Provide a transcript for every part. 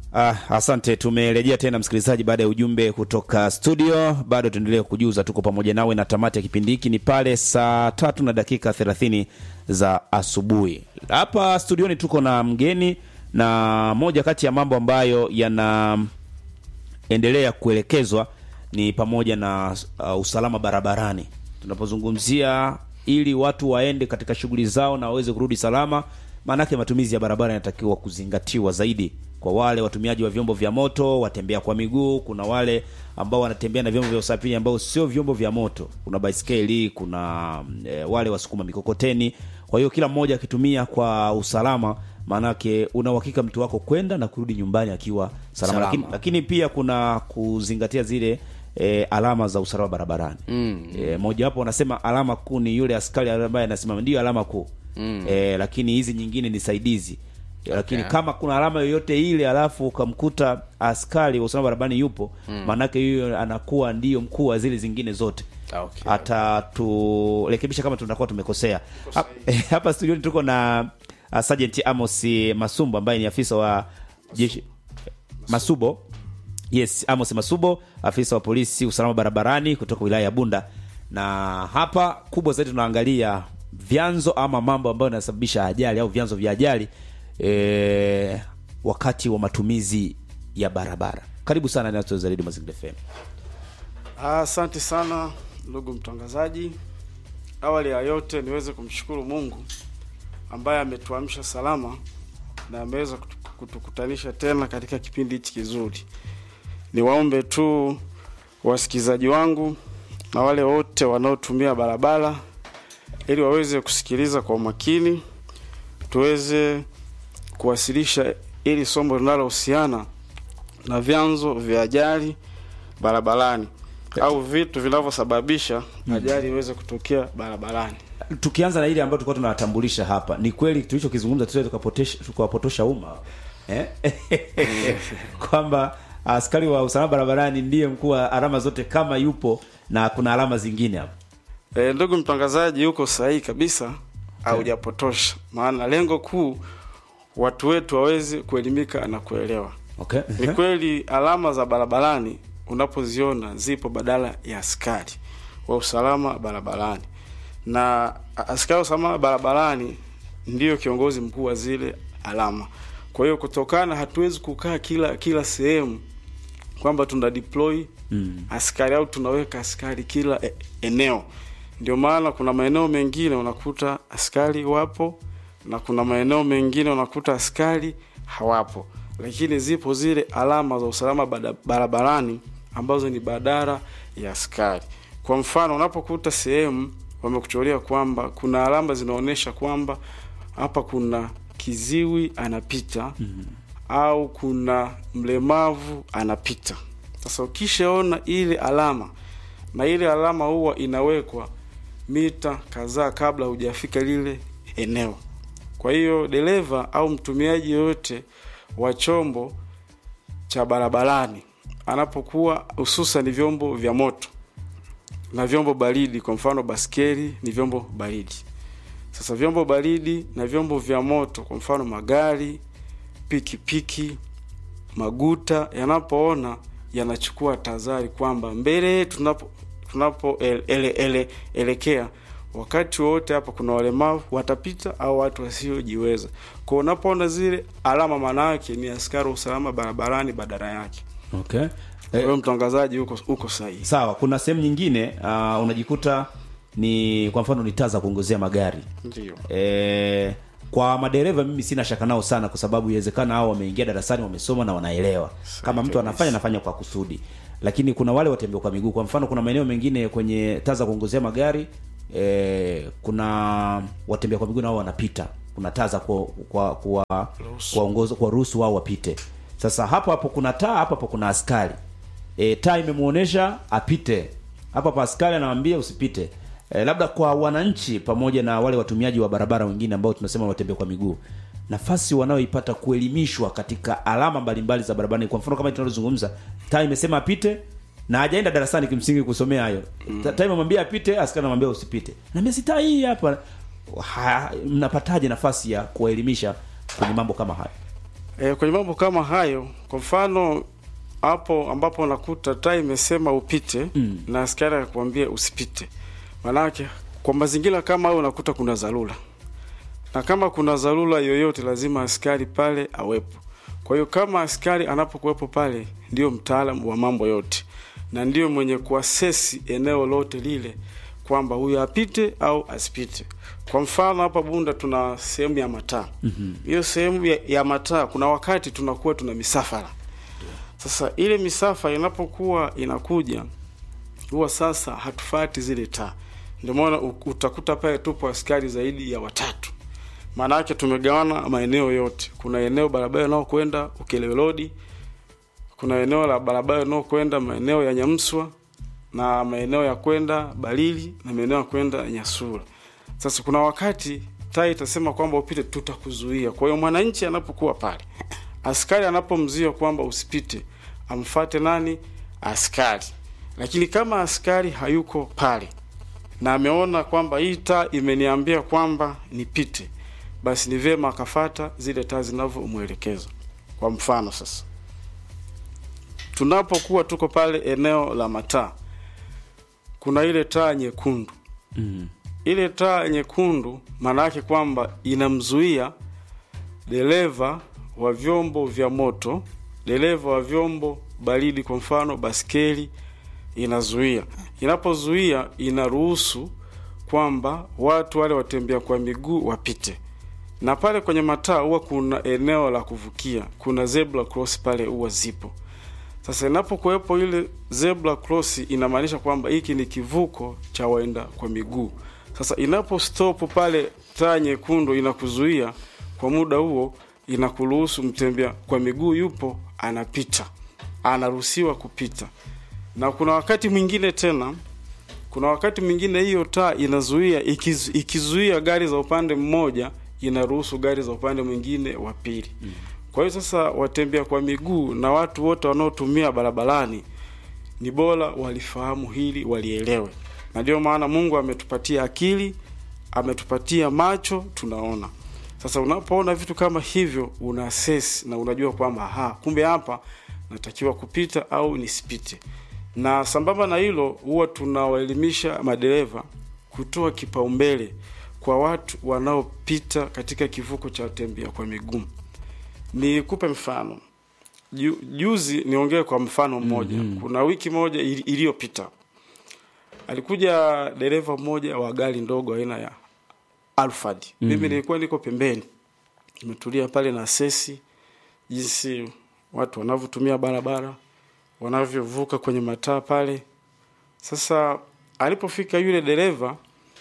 Ah, asante. Tumerejea tena msikilizaji, baada ya ujumbe kutoka studio. Bado tuendelee kujuza, tuko pamoja nawe na tamati ya kipindi hiki ni pale saa tatu na dakika thelathini za asubuhi. Hapa studioni tuko na mgeni, na moja kati ya mambo ambayo yanaendelea kuelekezwa ni pamoja na uh, usalama barabarani. Tunapozungumzia ili watu waende katika shughuli zao na waweze kurudi salama, maanake matumizi ya barabara yanatakiwa kuzingatiwa zaidi kwa wale watumiaji wa vyombo vya moto, watembea kwa miguu. Kuna wale ambao wanatembea na vyombo vya usafiri ambao sio vyombo vya moto, kuna baiskeli, kuna e, wale wasukuma mikokoteni. Kwa hiyo kila mmoja akitumia kwa usalama, maanake una uhakika mtu wako kwenda na kurudi nyumbani akiwa salama, Salama. Lakini, lakini pia kuna kuzingatia zile e, alama za usalama barabarani mm. E, mojawapo wanasema alama kuu ni yule askari ambaye anasimama, ndio alama kuu mm. E, lakini hizi nyingine ni saidizi lakini kama kuna alama yoyote ile alafu ukamkuta askari wa usalama barabarani yupo maanake huyo anakuwa ndiyo mkuu wa zile zingine zote Okay. ataturekebisha kama tunakuwa tumekosea Hap- hapa studioni tuko na uh, Sergeant Amos Masumbo ambaye ni afisa wa jeshi Masubo yes Amos Masubo afisa wa polisi usalama barabarani kutoka wilaya ya Bunda na hapa kubwa zaidi tunaangalia vyanzo ama mambo ambayo yanasababisha ajali au vyanzo vya ajali e, wakati wa matumizi ya barabara karibu sana Nato Zaidi Mazingira FM Ah, Asante sana ndugu mtangazaji. Awali ya yote niweze kumshukuru Mungu ambaye ametuamsha salama na ameweza kutu- kutukutanisha tena katika kipindi hichi kizuri. Niwaombe tu wasikilizaji wangu na wale wote wanaotumia barabara ili waweze kusikiliza kwa umakini, tuweze kuwasilisha ili somo linalohusiana na vyanzo vya ajali barabarani au vitu vinavyosababisha ajali iweze kutokea barabarani. tukianza na ile ambayo tulikuwa tunawatambulisha hapa ni kweli tulichokizungumza tusiwe tukapotesha- tukawapotosha umma eh? kwamba askari wa usalama barabarani ndiye mkuu wa alama zote kama yupo na kuna alama zingine hapo E, ndugu mtangazaji, yuko sahihi kabisa, haujapotosha. Maana lengo kuu watu wetu waweze kuelimika na kuelewa. okay. Ni kweli alama za barabarani unapoziona zipo badala ya askari wa usalama barabarani, na a- askari wa usalama barabarani ndiyo kiongozi mkuu wa zile alama. Kwa hiyo kutokana, hatuwezi kukaa kila kila sehemu kwamba tuna deploy mm. askari au tunaweka askari kila e, eneo. Ndio maana kuna maeneo mengine unakuta askari wapo na kuna maeneo mengine unakuta askari hawapo, lakini zipo zile alama za usalama bada- barabarani ambazo ni badala ya askari. Kwa mfano, unapokuta sehemu wamekuchorea kwamba kuna alama zinaonyesha kwamba hapa kuna kiziwi anapita mm-hmm. au kuna mlemavu anapita. Sasa ukishaona ile alama na ile alama huwa inawekwa mita kadhaa kabla hujafika lile eneo. Kwa hiyo dereva au mtumiaji yoyote wa chombo cha barabarani anapokuwa hususan vyombo vya moto na vyombo baridi, kwa mfano baskeli ni vyombo baridi. Sasa vyombo baridi na vyombo vya moto, kwa mfano magari, pikipiki, maguta, yanapoona yanachukua tahadhari kwamba mbele tunapo tunapo ele, ele, ele, elekea wakati wowote hapa kuna walemavu watapita au watu wasiojiweza. Kwa unapoona zile alama, maana yake ni askari wa usalama barabarani badala yake. okay. Kwa hiyo mtangazaji, uko uko sahihi. sawa kuna sehemu nyingine uh, unajikuta ni kwa mfano ni taa za kuongozea magari Ndio. e, kwa madereva mimi sina shaka nao sana kwa sababu iwezekana hao wameingia darasani wamesoma na wanaelewa kama mtu anafanya anafanya kwa kusudi lakini kuna wale watembea kwa miguu kwa mfano kuna maeneo mengine kwenye taa za kuongozea magari e, kuna watembea kwa miguu nao wanapita kuna taa za kwa kwa kwa kuwaongoza kwa ruhusu wao wapite sasa hapo hapo kuna taa hapo hapo kuna askari e, taa imemuonesha apite hapa pa askari anamwambia usipite e, labda kwa wananchi pamoja na wale watumiaji wa barabara wengine ambao tunasema watembea kwa miguu nafasi wanayoipata kuelimishwa katika alama mbalimbali za barabarani kwa mfano kama tunalozungumza taa imesema apite na hajaenda darasani kimsingi kusomea hayo mm. taa imemwambia apite askari anamwambia usipite naambia si taa hii hapa ha, mnapataje nafasi ya kuwaelimisha kwenye mambo kama hayo E, kwenye mambo kama hayo, kwa mfano hapo ambapo unakuta taa imesema upite Mm. na askari akakwambia usipite, manake kwa mazingira kama hayo unakuta kuna dharura, na kama kuna dharura yoyote lazima askari pale awepo. Kwa hiyo kama askari anapokuwepo pale, ndio mtaalamu wa mambo yote na ndio mwenye kuasesi eneo lote lile kwamba huyu apite au asipite. Kwa mfano hapa Bunda tuna sehemu ya mataa hiyo sehemu ya, ya mataa kuna wakati tunakuwa tuna misafara. Sasa ile misafara inapokuwa inakuja, huwa sasa hatufati zile taa, ndio maana u- utakuta pale tupo askari zaidi ya watatu. Maana yake tumegawana maeneo yote. Kuna eneo barabara inayokwenda Ukerewe Road, kuna eneo la barabara inayokwenda maeneo ya Nyamswa na maeneo ya kwenda Balili na maeneo ya kwenda Nyasura. Sasa kuna wakati taa itasema kwamba upite, tutakuzuia. Kwa hiyo mwananchi anapokuwa pale, askari anapomzuia kwamba usipite, amfate nani? Askari. Lakini kama askari hayuko pale na ameona kwamba hii taa imeniambia kwamba nipite, basi ni vyema akafata zile taa zinavyomwelekeza. Kwa mfano sasa, tunapokuwa tuko pale eneo la mataa, kuna ile taa nyekundu Mm. ile taa nyekundu maana yake kwamba inamzuia dereva wa vyombo vya moto, dereva wa vyombo baridi, kwa mfano baskeli, inazuia. Inapozuia inaruhusu kwamba watu wale watembea kwa miguu wapite, na pale kwenye mataa huwa kuna eneo la kuvukia, kuna zebra cross pale huwa zipo. Sasa inapokuwepo ile zebra cross inamaanisha kwamba hiki ni kivuko cha waenda kwa miguu. Sasa inapo stop pale taa nyekundu inakuzuia kwa muda huo, inakuruhusu mtembea kwa miguu yupo anapita, anaruhusiwa kupita. Na kuna wakati mwingine tena, kuna wakati mwingine hiyo taa inazuia, ikizu, ikizuia gari za upande mmoja inaruhusu gari za upande mwingine wa pili. Kwa hiyo sasa watembea kwa miguu na watu wote wanaotumia barabarani ni bora walifahamu hili, walielewe, na ndio maana Mungu ametupatia akili, ametupatia macho, tunaona. Sasa unapoona vitu kama hivyo, una assess na unajua kwamba aha, kumbe hapa natakiwa kupita au nisipite. Na sambamba na hilo, huwa tunawaelimisha madereva kutoa kipaumbele kwa watu wanaopita katika kivuko cha watembea kwa miguu. Nikupe mfano. Ju, juzi niongee kwa mfano mmoja. Kuna wiki moja ili- iliyopita alikuja dereva mmoja wa gari ndogo aina ya Alphard. Mimi nilikuwa niko pembeni, nimetulia pale na sesi jinsi watu wanavyotumia barabara, wanavyovuka kwenye mataa pale. Sasa alipofika yule dereva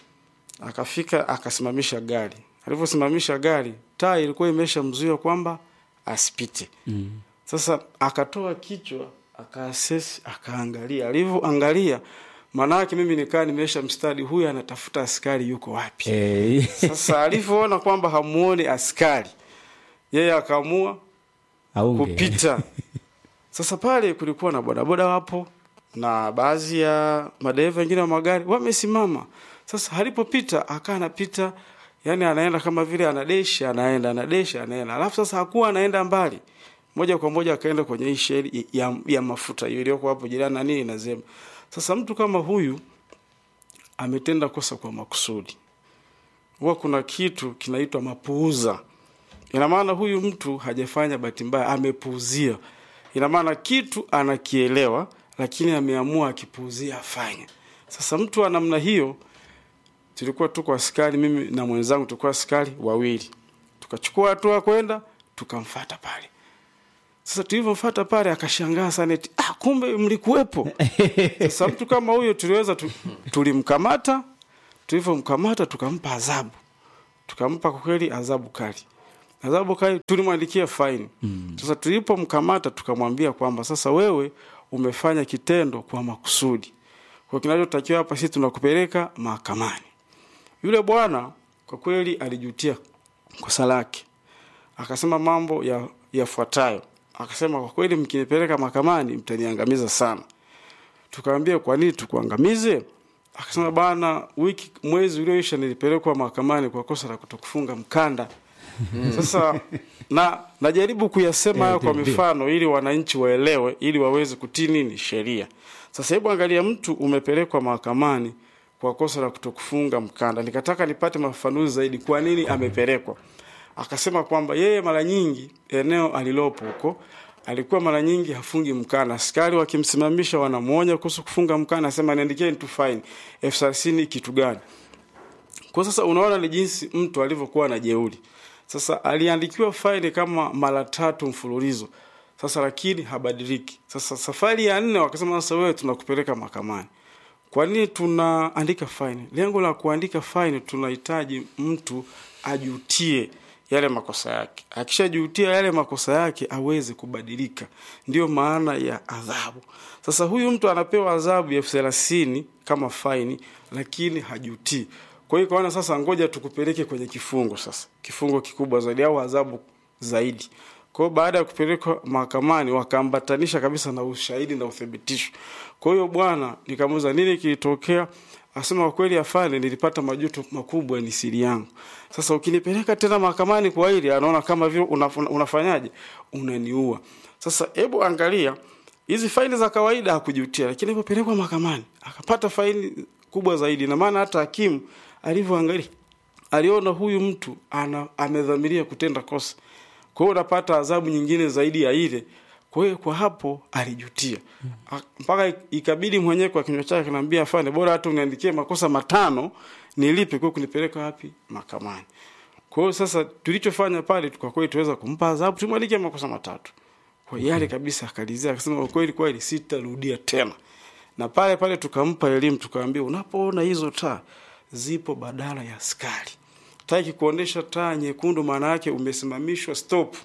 akafika akasimamisha gari. Alivyosimamisha gari, taa ilikuwa imeshamzuia kwamba asipite. Mm. Sasa akatoa kichwa akaasesi, akaangalia. Alivyoangalia, maana yake mimi nikaa nimesha mstadi, huyu anatafuta askari yuko wapi? Eh, Sasa alivyoona kwamba hamuoni askari, yeye akaamua aunge. kupita. Sasa pale kulikuwa na bodaboda wapo na baadhi ya madereva wengine wa magari wamesimama. Sasa alipopita akaa anapita, yani anaenda kama vile anadesha, anaenda anadesha, anaenda. Alafu sasa hakuwa anaenda mbali, moja kwa moja akaenda kwenye hii sheli ya, ya mafuta hiyo iliyoko hapo jirani na nini na Zema. Sasa mtu kama huyu ametenda kosa kwa makusudi. Huwa kuna kitu kinaitwa mapuuza. Ina maana huyu mtu hajafanya bahati mbaya, amepuuzia. Ina maana kitu anakielewa, lakini ameamua akipuuzia afanye. Sasa mtu wa namna hiyo, tulikuwa tuko askari, mimi na mwenzangu tulikuwa askari wawili, tukachukua hatua kwenda tukamfata pale. Sasa tulivyomfata pale, akashangaa sana eti, ah, kumbe mlikuwepo. Sasa mtu kama huyo tuliweza tu, tulimkamata, tulivyomkamata tukampa adhabu, tukampa kwa kweli adhabu kali adhabu kali, tulimwandikia faini. Sasa tulipomkamata tukamwambia kwamba sasa wewe umefanya kitendo kwa makusudi, kwa kinachotakiwa hapa sisi tunakupeleka mahakamani. Yule bwana kwa kweli alijutia kosa lake, akasema mambo ya yafuatayo. Akasema kwa kweli, mkinipeleka mahakamani mtaniangamiza sana. Tukamwambia kwa nini tukuangamize? Akasema bana, wiki mwezi ulioisha nilipelekwa mahakamani kwa kosa la kutokufunga mkanda Sasa na najaribu kuyasema hayo Eh, kwa ndio. mifano ili wananchi waelewe, ili waweze kutii nini sheria. Sasa hebu angalia, mtu umepelekwa mahakamani kwa kosa la kutokufunga mkanda. Nikataka nipate mafafanuzi zaidi, kwa nini amepelekwa. Akasema kwamba yeye mara nyingi eneo alilopo huko alikuwa mara nyingi hafungi mkanda. Askari wakimsimamisha wanamwonya kuhusu kufunga mkanda, anasema niandikieni tu fine elfu thelathini kitu gani? Kwa sasa unaona ni jinsi mtu alivyokuwa na jeuri. Sasa aliandikiwa faini kama mara tatu mfululizo. Sasa lakini habadiliki. Sasa safari ya nne wakasema sasa wewe tunakupeleka mahakamani. Kwa nini tunaandika faini? Lengo la kuandika faini tunahitaji mtu ajutie yale makosa yake. Akishajutia yale makosa yake aweze kubadilika. Ndiyo maana ya adhabu. Sasa huyu mtu anapewa adhabu ya elfu thelathini kama faini, lakini hajutii. Kwa hiyo kaona sasa, ngoja tukupeleke kwenye kifungo sasa, kifungo kikubwa zaidi au adhabu zaidi. Kwa hiyo baada ya kupelekwa mahakamani, wakaambatanisha kabisa na ushahidi na uthibitisho. Kwa hiyo bwana, nikamuuliza nini kilitokea, asema kwa kweli, afande, nilipata majuto makubwa, ni siri yangu. Sasa ukinipeleka tena mahakamani kwa hili, anaona kama vile unaf- unafanyaje, unaniua. Sasa hebu angalia hizi faini za kawaida hakujutia, lakini alipopelekwa mahakamani akapata faini kubwa zaidi, na maana hata hakimu alivyoangalia aliona huyu mtu ana amedhamiria kutenda kosa, kwa hiyo unapata adhabu nyingine zaidi ya ile. Kwa hiyo kwa hapo alijutia A- mpaka ikabidi mwenyewe kwa kinywa chake kanaambia, afande, bora hata uniandikie makosa matano nilipe, kwa kunipeleka wapi mahakamani. Kwa hiyo sasa tulichofanya pale kwa kweli tuweza kumpa adhabu, tumwandikie makosa matatu kwa yale kabisa, akalizia akasema, kwa kweli kweli sitarudia tena. Na pale pale tukampa elimu, tukamwambia unapoona hizo taa zipo badala ya askari, taa ikikuonesha taa nyekundu, maana yake umesimamishwa stop.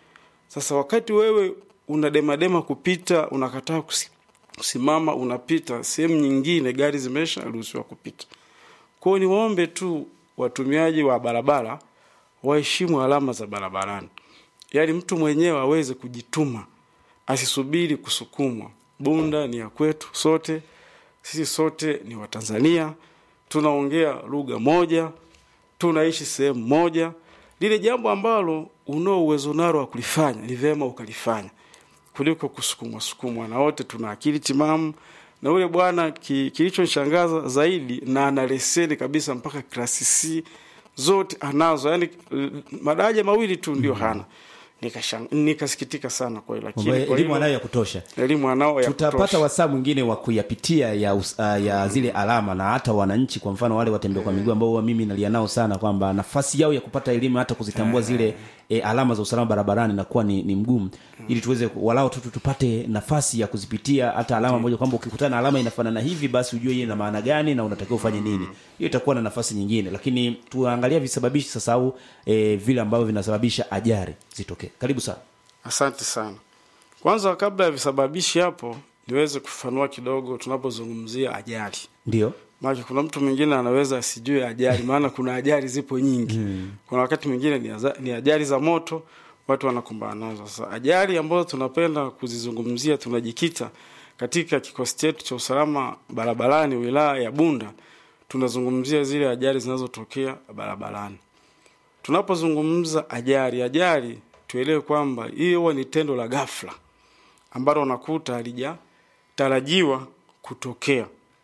Sasa wakati wewe unademadema kupita, unakataa kusi- kusimama, unapita sehemu nyingine, gari zimesha ruhusiwa kupita. Kwa hiyo niwaombe tu watumiaji wa barabara waheshimu alama za barabarani, yaani mtu mwenyewe aweze kujituma, asisubiri kusukumwa. Bunda ni ya kwetu sote, sisi sote ni Watanzania, tunaongea lugha moja, tunaishi sehemu moja. Lile jambo ambalo unao uwezo nalo wa kulifanya ni vyema ukalifanya kuliko kusukumwa sukumwa, na wote tuna akili timamu. Na ule bwana ki, kilichonishangaza zaidi, na ana leseni kabisa mpaka klasi C zote anazo, yani madaraja mawili tu ndio hana. Nikashang, nikasikitika sana kwa hiyo, lakini Kwamba kwa elimu hilo anayo ya kutosha elimu anao ya tutapata kutosha. wasaa mwingine wa kuyapitia ya, us, uh, ya zile alama na hata wananchi kwa mfano wale watembea kwa miguu ambao huwa mimi nalia nao sana kwamba nafasi yao ya kupata elimu hata kuzitambua zile e, alama za usalama barabarani inakuwa ni, ni mgumu ili tuweze walau tu tu- tupate nafasi ya kuzipitia hata alama moja kwamba ukikutana na alama inafanana hivi basi ujue hii ina maana gani na unatakiwa ufanye nini hiyo itakuwa na nafasi nyingine lakini tuangalia visababishi sasa au e, vile ambavyo vinasababisha ajali zitokee karibu sana Asante sana. Kwanza, kabla ya visababishi hapo, niweze kufafanua kidogo tunapozungumzia ajali. ndio Maana kuna mtu mwingine anaweza asijue ajali, maana kuna ajali zipo nyingi. Kuna wakati mwingine ni, aza- ni ajali za moto watu wanakumbana nazo. Sasa ajali ambazo tunapenda kuzizungumzia, tunajikita katika kikosi chetu cha usalama barabarani wilaya ya Bunda, tunazungumzia zile ajali zinazotokea barabarani. Tunapozungumza ajali, ajali tuelewe kwamba hiyo huwa ni tendo la ghafla ambalo unakuta halijatarajiwa kutokea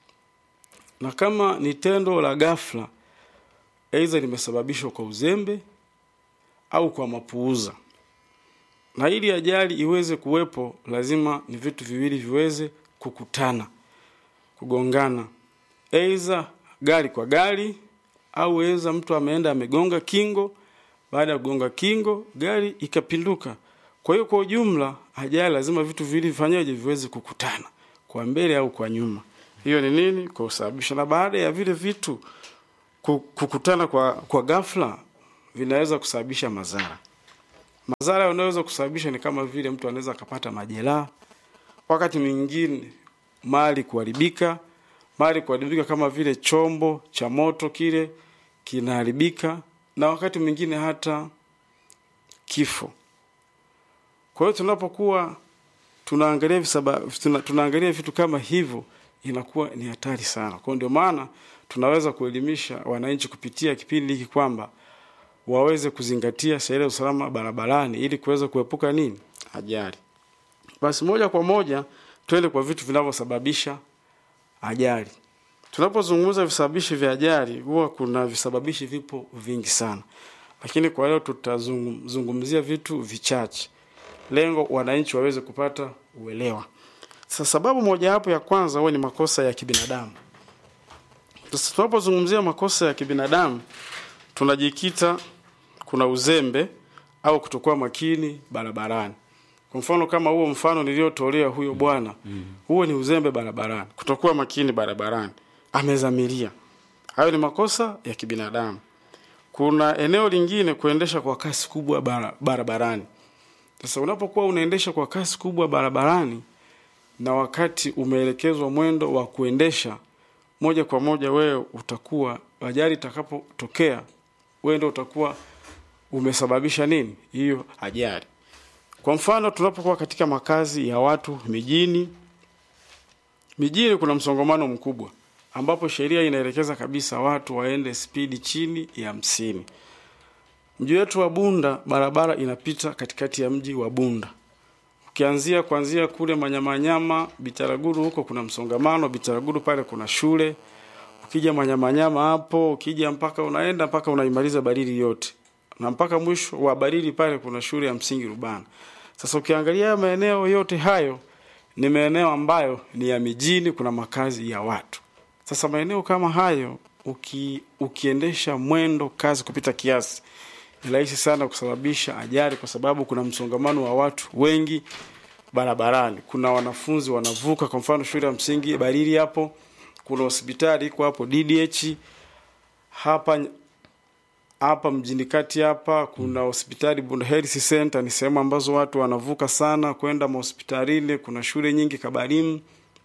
na kama ni tendo la ghafla, aidha limesababishwa kwa uzembe au kwa mapuuza. Na ili ajali iweze kuwepo, lazima ni vitu viwili viweze kukutana, kugongana, aidha gari kwa gari au aidha mtu ameenda amegonga kingo, baada ya kugonga kingo gari ikapinduka. Kwa hiyo kwa ujumla, ajali lazima vitu viwili vifanyaje, viweze kukutana, kwa mbele au kwa nyuma. Hiyo ni nini? Kwa kusababisha. Na baada ya vile vitu ku- kukutana kwa, kwa ghafla, vinaweza kusababisha madhara. Madhara yanayoweza kusababisha ni kama vile mtu anaweza akapata majeraha, wakati mwingine mali kuharibika, mali kuharibika kama vile chombo cha moto kile kinaharibika, na wakati mwingine hata kifo. Kwa hiyo tunapokuwa tunaangalia visaba, tuna, tunaangalia vitu kama hivyo inakuwa ni hatari sana. Kwa hiyo ndio maana tunaweza kuelimisha wananchi kupitia kipindi hiki kwamba waweze kuzingatia sheria ya usalama barabarani ili kuweza kuepuka nini ajali. Basi moja kwa moja twende kwa vitu vinavyosababisha ajali. Tunapozungumza visababishi vya ajali, huwa kuna visababishi vipo vingi sana, lakini kwa leo tutazungumzia vitu vichache, lengo wananchi waweze kupata uelewa. Sasa sababu mojawapo ya kwanza huwa ni makosa ya kibinadamu. Sasa tunapozungumzia makosa ya kibinadamu, tunajikita kuna uzembe au kutokuwa makini barabarani. Kwa mfano kama huo mfano niliotolea huyo bwana, huo ni uzembe barabarani, kutokuwa makini barabarani, amezamilia. Hayo ni makosa ya kibinadamu. Kuna eneo lingine, kuendesha kwa kasi kubwa bara, barabarani. Sasa unapokuwa unaendesha kwa kasi kubwa barabarani na wakati umeelekezwa mwendo wa kuendesha moja kwa moja, wewe utakuwa ajali itakapotokea, wewe ndio utakuwa umesababisha nini hiyo ajali. Kwa mfano tunapokuwa katika makazi ya watu mijini, mijini kuna msongamano mkubwa ambapo sheria inaelekeza kabisa watu waende spidi chini ya hamsini. Mji wetu wa Bunda, barabara inapita katikati ya mji wa Bunda. Ukianzia kuanzia kule Manyamanyama, Bitaraguru huko kuna msongamano. Bitaraguru pale kuna shule. Ukija Manyamanyama hapo, ukija mpaka unaenda mpaka unaimaliza Barili yote na mpaka mwisho wa Barili pale kuna shule ya msingi Rubana. Sasa ukiangalia maeneo yote hayo ni maeneo ambayo ni ya mijini, kuna makazi ya watu. Sasa maeneo kama hayo uki, ukiendesha mwendo kasi kupita kiasi ni rahisi sana kusababisha ajali, kwa sababu kuna msongamano wa watu wengi barabarani. Kuna wanafunzi wanavuka, kwa mfano shule ya msingi Barili hapo, kuna hospitali iko hapo DDH hapa hapa mjini kati hapa kuna hospitali Bunda Health Center, ni sehemu ambazo watu wanavuka sana kwenda mahospitalini. Kuna shule nyingi Kabarimu,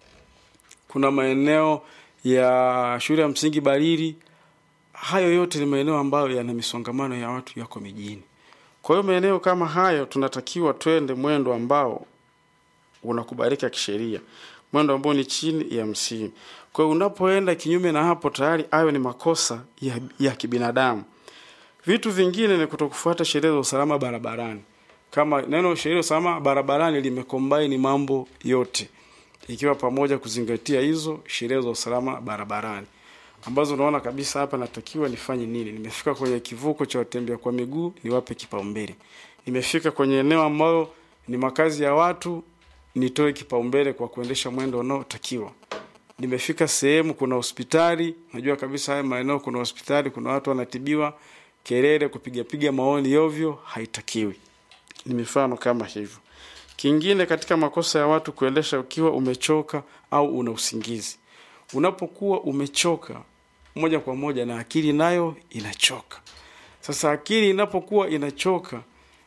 kuna maeneo ya shule ya msingi Barili. Hayo yote ni maeneo ambayo yana misongamano ya watu, yako mijini. Kwa hiyo maeneo kama hayo tunatakiwa twende mwendo ambao unakubalika kisheria, mwendo ambao ni chini ya hamsini. Kwa hiyo unapoenda kinyume na hapo, tayari hayo ni makosa ya, ya kibinadamu. Vitu vingine ni kutokufuata sheria za usalama barabarani. Kama neno sheria ya usalama barabarani limekombaini mambo yote, ikiwa pamoja kuzingatia hizo sheria za usalama barabarani ambazo unaona kabisa hapa natakiwa nifanye nini. Nimefika kwenye kivuko cha watembea kwa miguu, niwape kipaumbele. Nimefika kwenye eneo ambalo ni makazi ya watu, nitoe kipaumbele kwa kuendesha mwendo unaotakiwa. Nimefika sehemu kuna hospitali, najua kabisa haya maeneo kuna hospitali, kuna watu wanatibiwa kelele kupigapiga maoni ovyo haitakiwi. Ni mifano kama hivyo. Kingine katika makosa ya watu kuendesha ukiwa umechoka au una usingizi. Unapokuwa umechoka, moja kwa moja na akili nayo inachoka. Sasa akili inapokuwa inachoka,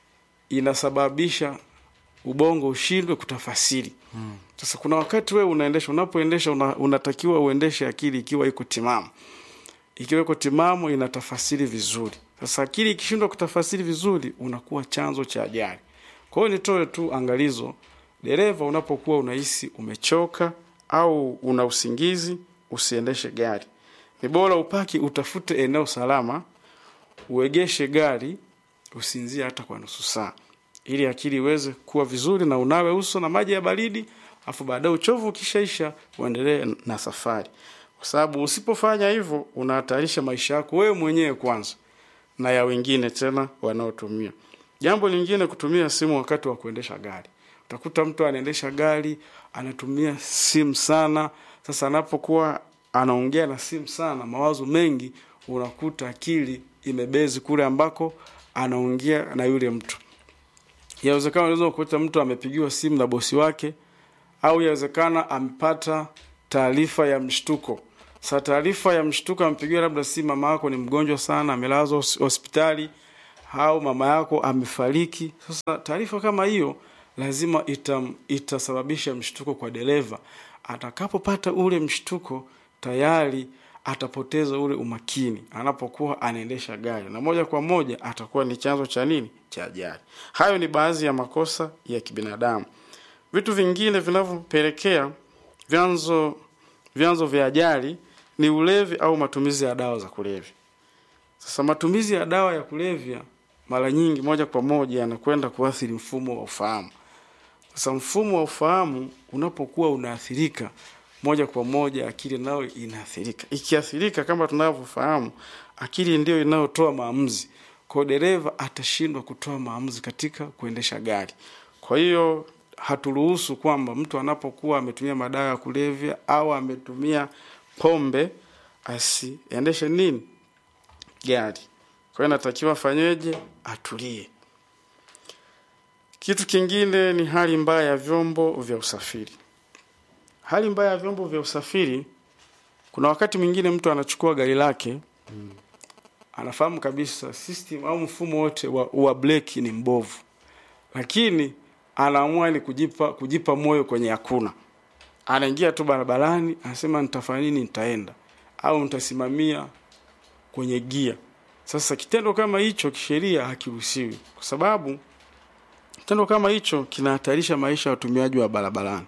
inasababisha ubongo ushindwe kutafasiri. Hmm. Sasa kuna wakati wewe unaendesha, unapoendesha una, unatakiwa uendeshe akili ikiwa iko timamu ikiwa iko timamu inatafasiri vizuri. Sasa akili ikishindwa kutafasiri vizuri, unakuwa chanzo cha ajali. Kwa hiyo nitoe tu angalizo, dereva, unapokuwa unahisi umechoka au una usingizi, usiendeshe gari. Ni bora upaki, utafute eneo salama, uegeshe gari, usinzie hata kwa nusu saa, ili akili iweze kuwa vizuri, na unawe uso na maji ya baridi, afu baadaye uchovu ukishaisha, uendelee na safari kwa sababu usipofanya hivyo unahatarisha maisha yako wewe mwenyewe kwanza na ya wengine tena wanaotumia. Jambo lingine, kutumia simu wakati wa kuendesha gari. Utakuta mtu anaendesha gari anatumia simu sana. Sasa anapokuwa anaongea na simu sana, mawazo mengi, unakuta akili imebezi kule ambako anaongea na yule mtu. Yawezekana unaweza kukuta mtu amepigiwa simu na bosi wake, au yawezekana amepata taarifa ya mshtuko. Sasa taarifa ya mshtuko ampigiwa labda si mama yako ni mgonjwa sana, amelazwa hospitali, au mama yako amefariki. Sasa taarifa kama hiyo lazima itam, itasababisha mshtuko kwa dereva. Atakapopata ule mshtuko, tayari atapoteza ule umakini anapokuwa anaendesha gari, na moja kwa moja atakuwa ni chanzo cha nini, cha ajali. Hayo ni baadhi ya makosa ya kibinadamu. Vitu vingine vinavyopelekea vyanzo vyanzo vya ajali ni ulevi au matumizi ya dawa za kulevya. Sasa matumizi ya dawa ya kulevya mara nyingi moja kwa moja yanakwenda kuathiri mfumo wa ufahamu. Sasa mfumo wa ufahamu unapokuwa unaathirika moja kwa moja, akili nayo inaathirika. Ikiathirika, kama tunavyofahamu, akili ndio inayotoa maamuzi. Kwa hiyo dereva atashindwa kutoa maamuzi katika kuendesha gari. Kwa hiyo haturuhusu kwamba mtu anapokuwa ametumia madawa ya kulevya au ametumia pombe asiendeshe nini gari. Kwa hiyo inatakiwa afanyeje? Atulie. Kitu kingine ni hali mbaya ya vyombo vya usafiri. Hali mbaya ya vyombo vya usafiri, kuna wakati mwingine mtu anachukua gari lake mm. anafahamu kabisa system au mfumo wote wa, wa breki ni mbovu, lakini anaamua ni kujipa kujipa moyo kwenye hakuna. Anaingia tu barabarani, anasema nitafanya nini, nitaenda au nitasimamia kwenye gia. Sasa kitendo kama hicho kisheria hakiruhusiwi, kwa sababu kitendo kama hicho kinahatarisha maisha ya watumiaji wa barabarani.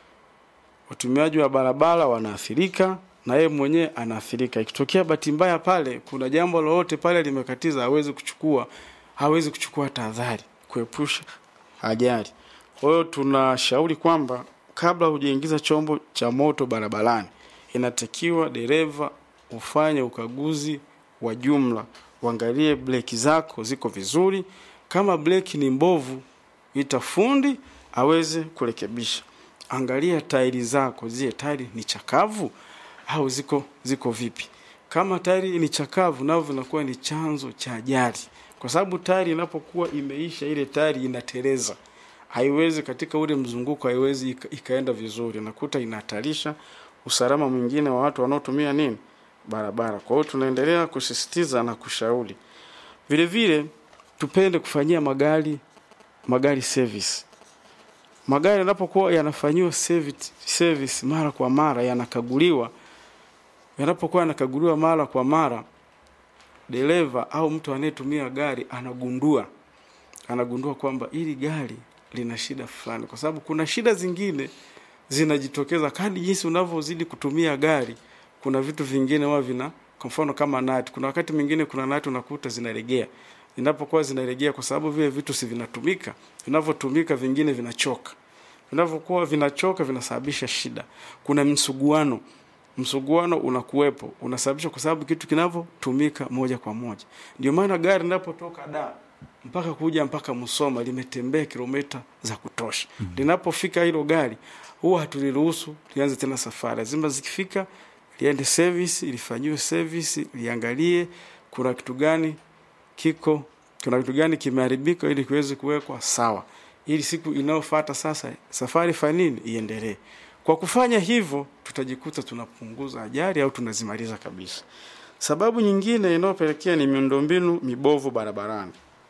Watumiaji wa barabara wanaathirika na yeye mwenyewe anaathirika. Ikitokea bahati mbaya pale kuna jambo lolote pale limekatiza, hawezi kuchukua hawezi kuchukua tahadhari kuepusha ajali. Kwa hiyo tunashauri kwamba kabla hujaingiza chombo cha moto barabarani, inatakiwa dereva ufanye ukaguzi wa jumla, uangalie breki zako ziko vizuri. Kama breki ni mbovu, ita fundi aweze kurekebisha. Angalia tairi zako, zile tairi ni chakavu au ziko ziko vipi? Kama tairi ni chakavu, navyo vinakuwa ni chanzo cha ajali, kwa sababu tairi inapokuwa imeisha, ile tairi inateleza, haiwezi katika ule mzunguko, haiwezi ika, ikaenda vizuri, nakuta inahatarisha usalama mwingine wa watu wanaotumia nini barabara. Kwa hiyo tunaendelea kusisitiza na kushauri vile vile, tupende kufanyia magari magari service. Magari yanapokuwa yanafanyiwa service, service mara kwa mara, yanakaguliwa, yanapokuwa yanakaguliwa mara kwa mara, dereva au mtu anayetumia gari anagundua anagundua kwamba hili gari lina shida fulani, kwa sababu kuna shida zingine zinajitokeza kadri jinsi unavyozidi kutumia gari. Kuna vitu vingine huwa vina, kwa mfano kama nati, kuna wakati mwingine kuna nati unakuta zinalegea. Zinapokuwa zinalegea, kwa sababu vile vitu si vinatumika, vinavyotumika vingine vinachoka, vinavyokuwa vinachoka vinasababisha shida. Kuna msuguano, msuguano unakuwepo, unasababisha kwa sababu kitu kinavyotumika moja kwa moja. Ndio maana gari linapotoka da mpaka kuja mpaka Musoma limetembea kilomita za kutosha. mm -hmm. Linapofika hilo gari huwa hatuliruhusu lianze tena safari, lazima zikifika liende service, lifanyiwe service, liangalie kuna kitu gani kiko, kuna kitu gani kimeharibika, ili kiweze kuwekwa sawa, ili siku inayofuata sasa safari fanini iendelee. Kwa kufanya hivyo, tutajikuta tunapunguza ajali au tunazimaliza kabisa. Sababu nyingine inayopelekea ni miundombinu mibovu barabarani.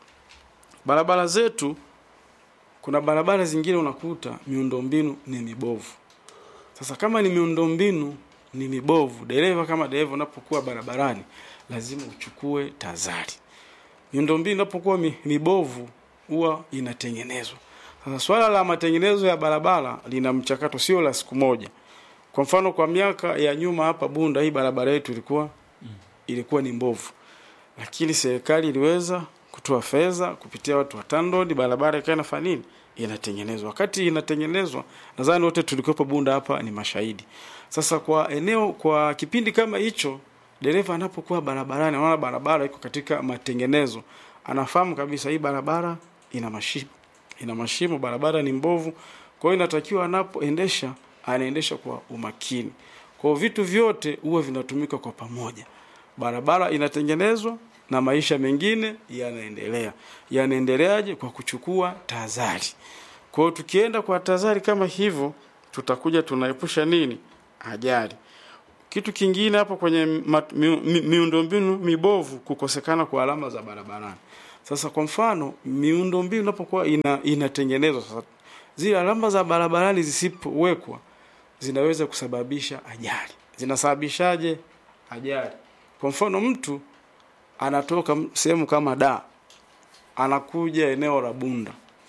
Barabara zetu, kuna barabara zingine unakuta miundombinu ni mibovu. Sasa kama ni miundombinu ni mibovu, dereva kama dereva unapokuwa barabarani lazima uchukue tahadhari. Miundombinu inapokuwa mibovu huwa inatengenezwa. Sasa swala la matengenezo ya barabara lina mchakato, sio la siku moja. Kwa mfano, kwa miaka ya nyuma hapa Bunda, hii barabara yetu ilikuwa ilikuwa ni mbovu, lakini serikali iliweza kutoa fedha kupitia watu wa TANROADS, barabara ikawa inafanya nini, inatengenezwa. Wakati inatengenezwa, nadhani wote tulikuwepo Bunda hapa ni mashahidi. Sasa kwa eneo, kwa kipindi kama hicho, dereva anapokuwa barabarani, anaona barabara iko katika matengenezo, anafahamu kabisa hii barabara ina mashimo, ina mashimo, barabara ni mbovu. Kwa hiyo inatakiwa anapoendesha, anaendesha kwa umakini. Kwa hiyo vitu vyote huwa vinatumika kwa pamoja, barabara inatengenezwa na maisha mengine yanaendelea. Yanaendeleaje? Kwa kuchukua tahadhari. Kwa hiyo tukienda kwa tahadhari kama hivyo, tutakuja tunaepusha nini? Ajali. Kitu kingine hapo kwenye mi, mi, miundombinu mibovu, kukosekana kwa alama za barabarani. Sasa kwa mfano, miundombinu inapokuwa ina, inatengenezwa sasa, zile alama za barabarani zisipowekwa zinaweza kusababisha ajali. Zinasababishaje ajali? Kwa mfano mtu anatoka sehemu kama da anakuja eneo la Bunda,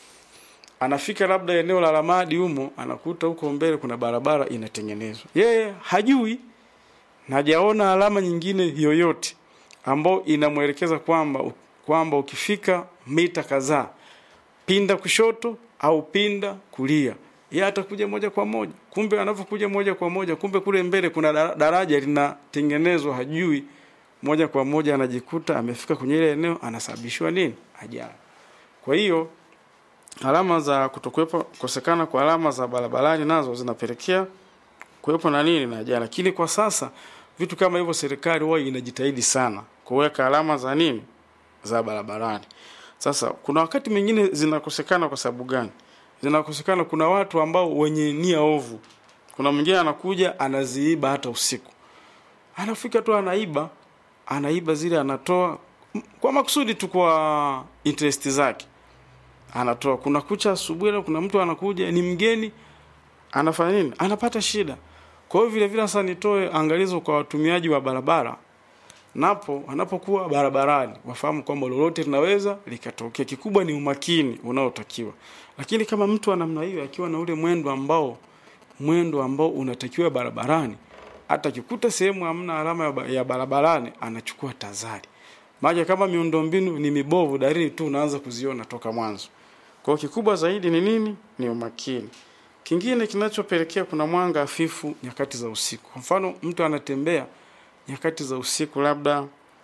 anafika labda eneo la Ramadi humo, anakuta huko mbele kuna barabara inatengenezwa, yeye hajui na hajaona alama nyingine yoyote, ambao inamwelekeza kwamba kwamba ukifika mita kadhaa pinda kushoto au pinda kulia yeye atakuja moja kwa moja kumbe anapokuja moja kwa moja kumbe kule mbele kuna dara- daraja linatengenezwa hajui moja kwa moja anajikuta amefika kwenye ile eneo anasababishiwa nini ajali kwa hiyo alama za kutokuwepo kukosekana kwa alama za barabarani nazo zinapelekea kuwepo na nini na ajali lakini kwa sasa vitu kama hivyo serikali huwa inajitahidi sana kuweka alama za nini za barabarani sasa kuna wakati mwingine zinakosekana kwa sababu gani zinakosekana kuna watu ambao wenye nia ovu kuna mwingine anakuja anaziiba hata usiku anafika tu anaiba anaiba zile anatoa m- kwa makusudi tu kwa interest zake anatoa kuna kucha asubuhi leo kuna mtu anakuja ni mgeni anafanya nini anapata shida kwa hiyo vile vile sasa nitoe angalizo kwa watumiaji wa barabara napo wanapokuwa barabarani wafahamu kwamba lolote linaweza likatokea kikubwa ni umakini unaotakiwa lakini kama mtu wa namna hiyo akiwa na ule mwendo ambao mwendo ambao unatakiwa barabarani hata akikuta sehemu hamna alama ya ba- ya barabarani anachukua tazari maana kama miundombinu ni mibovu dalili tu unaanza kuziona toka mwanzo kwa hiyo kikubwa zaidi ni nini ni umakini kingine kinachopelekea kuna mwanga hafifu nyakati za usiku kwa mfano mtu anatembea nyakati za usiku labda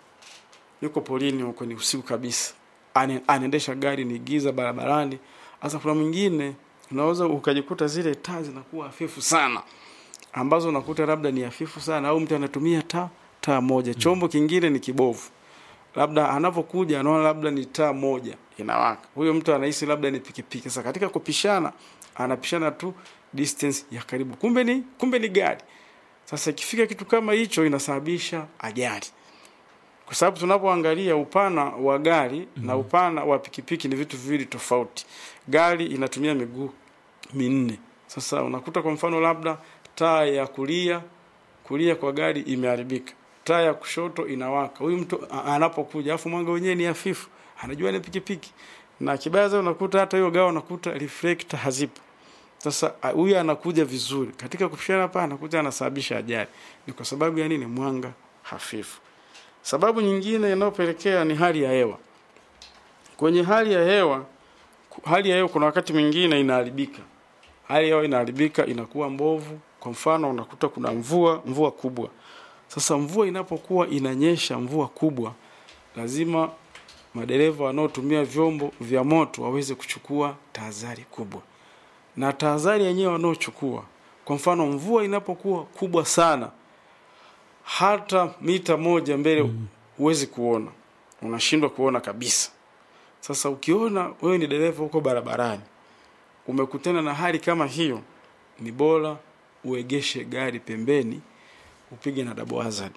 yuko polini huko ni usiku kabisa Ane, anaendesha gari ni giza barabarani sasa kuna mwingine unaweza ukajikuta zile taa zinakuwa hafifu sana ambazo unakuta labda ni hafifu sana au mtu anatumia taa taa moja chombo kingine ni kibovu labda anapokuja anaona labda ni taa moja inawaka huyo mtu anahisi labda ni pikipiki sasa katika kupishana anapishana tu distance ya karibu kumbe ni kumbe ni gari sasa ikifika kitu kama hicho inasababisha ajali kwa sababu tunapoangalia upana wa gari mm-hmm. na upana wa pikipiki ni vitu viwili tofauti gari inatumia miguu minne sasa unakuta kwa mfano labda taa ya kulia kulia kwa gari imeharibika taa ya kushoto inawaka huyu mtu a- anapokuja afu mwanga wenyewe ni hafifu anajua ni pikipiki na kibaya zaidi unakuta hata hiyo gao unakuta reflector hazipo sasa a- huyu anakuja vizuri katika kupishana hapa anakuja anasababisha ajali ni kwa sababu ya nini mwanga hafifu sababu nyingine inayopelekea ni hali ya hewa kwenye hali ya hewa ku- hali ya hewa kuna wakati mwingine inaharibika hali ya hewa inaharibika inakuwa mbovu kwa mfano unakuta kuna mvua mvua kubwa sasa mvua inapokuwa inanyesha mvua kubwa lazima madereva wanaotumia vyombo vya moto waweze kuchukua tahadhari kubwa na tahadhari yenyewe wanaochukua kwa mfano mvua inapokuwa kubwa sana hata mita moja mbele huwezi kuona unashindwa kuona kabisa sasa ukiona wewe ni dereva huko barabarani umekutana na hali kama hiyo ni bora uegeshe gari pembeni upige na double hazard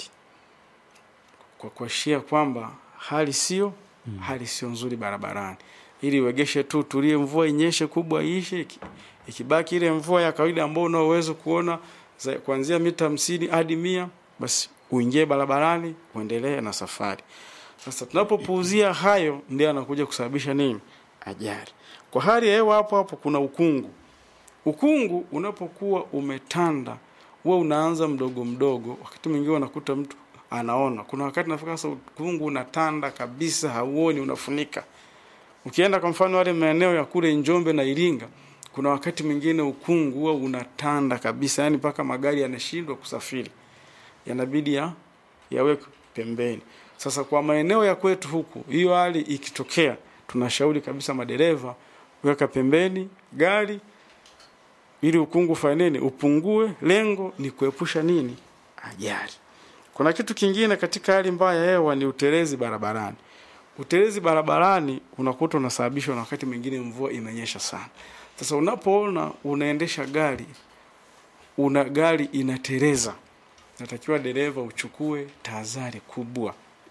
kwa kuashia kwamba hali sio mm. hali sio nzuri barabarani ili uegeshe tu tulie mvua inyeshe kubwa iishe iki- ikibaki ile mvua ya kawaida ambayo una uwezo kuona za- kuanzia mita hamsini hadi mia basi uingie barabarani uendelee na safari sasa tunapopuuzia hayo ndio anakuja kusababisha nini ajali kwa hali ya hewa hapo hapo kuna ukungu ukungu unapokuwa umetanda huwa unaanza mdogo mdogo wakati mwingine unakuta mtu anaona kuna wakati nafika sasa ukungu unatanda kabisa hauoni unafunika ukienda kwa mfano wale maeneo ya kule njombe na iringa kuna wakati mwingine ukungu huwa unatanda kabisa yani mpaka magari yanashindwa kusafiri yanabidi ya yawekwe pembeni sasa kwa maeneo ya kwetu huku hiyo hali ikitokea tunashauri kabisa madereva weka pembeni gari ili ukungu ufanye nini upungue lengo ni kuepusha nini ajali kuna kitu kingine katika hali mbaya ya hewa ni utelezi barabarani utelezi barabarani unakuta unasababishwa na wakati mwingine mvua imenyesha sana sasa unapoona unaendesha gari una gari inateleza natakiwa dereva uchukue tahadhari kubwa